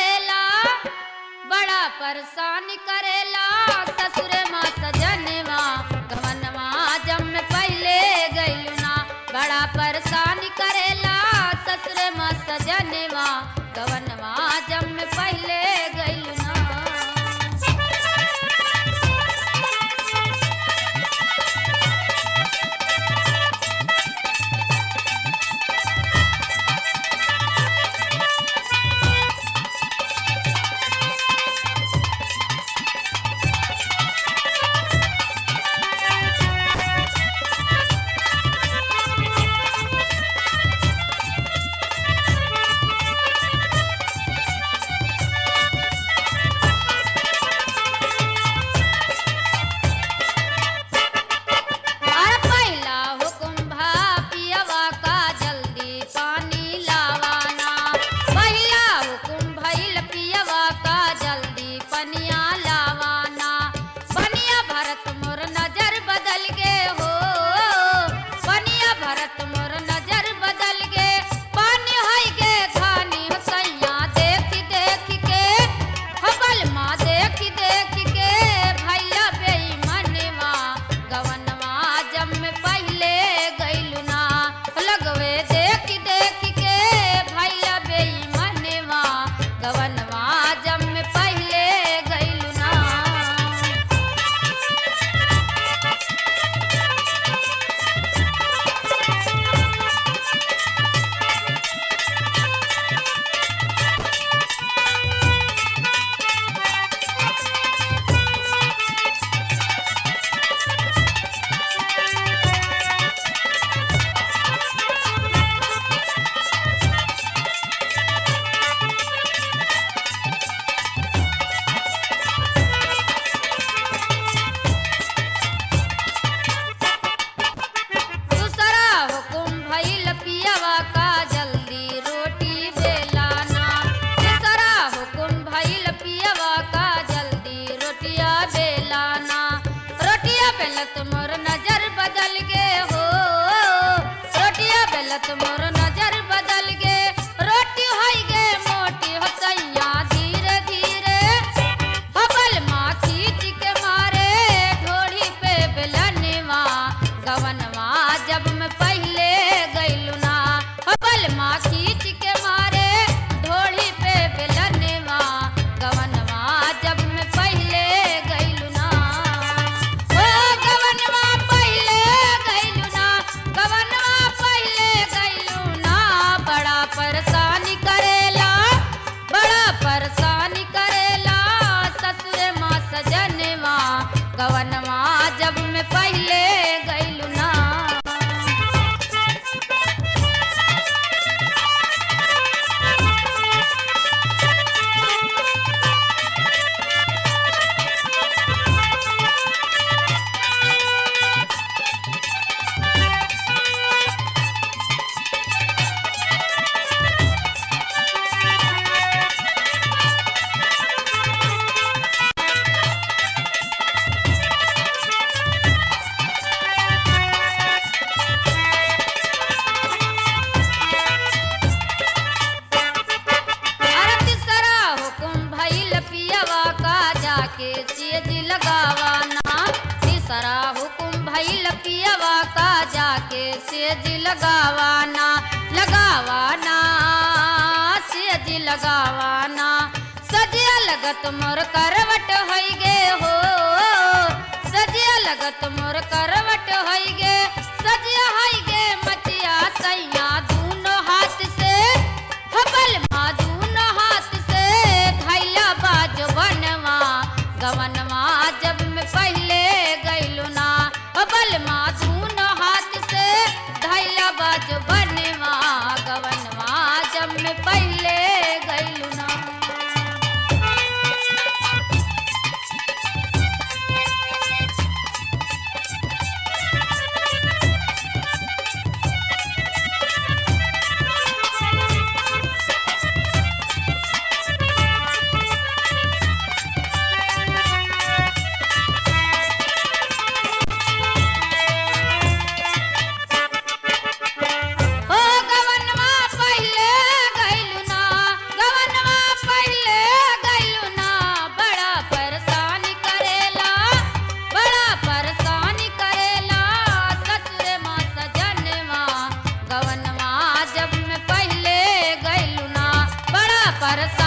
करेला बड़ा परेशान करेला ससुर माँ सजनवा गवनवा जब में पहले गइलू ना बड़ा परेशान करेला ससुर माँ सजनवा गवनवा जब में पहले गइलू ना और पहला हुकुम भा पियवा का जल्दी पानी लावाना पहला हुकुम भइल पियवा का जल्दी पनिया लावाना पनिया भरत मोर नजर बदल गे हो पनिया भरत मोर नजर बदल गे पानी हई गे धानी सैया देख देख के हबल माँ देख देख के भैया बेईमनवा गवनवा जब में पहले गइलू ना लगवे देख देख के भैया बेईमनवा गवनवा जब में पहले गइलू ना दूसरा हुकुम भइल पियवा का जल्दी रोटी बेलाना दूसरा हुकुम भइल पियवा का जल्दी रोटिया बेलाना रोटिया बेलत मोर नजर बदल गे हो रोटिया बेलत मोर नजर बदल गे रोटी होई गे मोटी हो सैया धीरे धीरे हबल माँ खींच के मारे ढोड़ी पे बेलनवा गवनवा जब मैं पहले गइलू ना हबल माँ खींच के मारे ढोड़ी पे बेलनवा गवनवा जब मैं पहले गइलू ना ओ गवनवा पहले गइलू ना गवनवा पहले गइलू ना बड़ा परेशानी करेला बड़ा परेशानी करेला ससुर माँ सजनवा गवनवा जब मैं पहले गइलू ना अरे तीसरा हुकुम भइल पियवा का जाके सेज लगावाना तीसरा हुकुम भइल पियवा का जाके सेज लगावाना लगावाना सेज लगावाना सजिया लगत मोर करवट होई गे हो सजिया लगत मोर करवट होई गे सजिया होई गे मचिया सैया दूनो हाथ से हबल माँ दूनो हाथ से धैला बाज बनवा गवनवा जब मैं पहले गइलू ना हबल माँ दूनो हाथ से धैला बाज बनवा गवनवा जब मैं पहले गइलू ना बरसा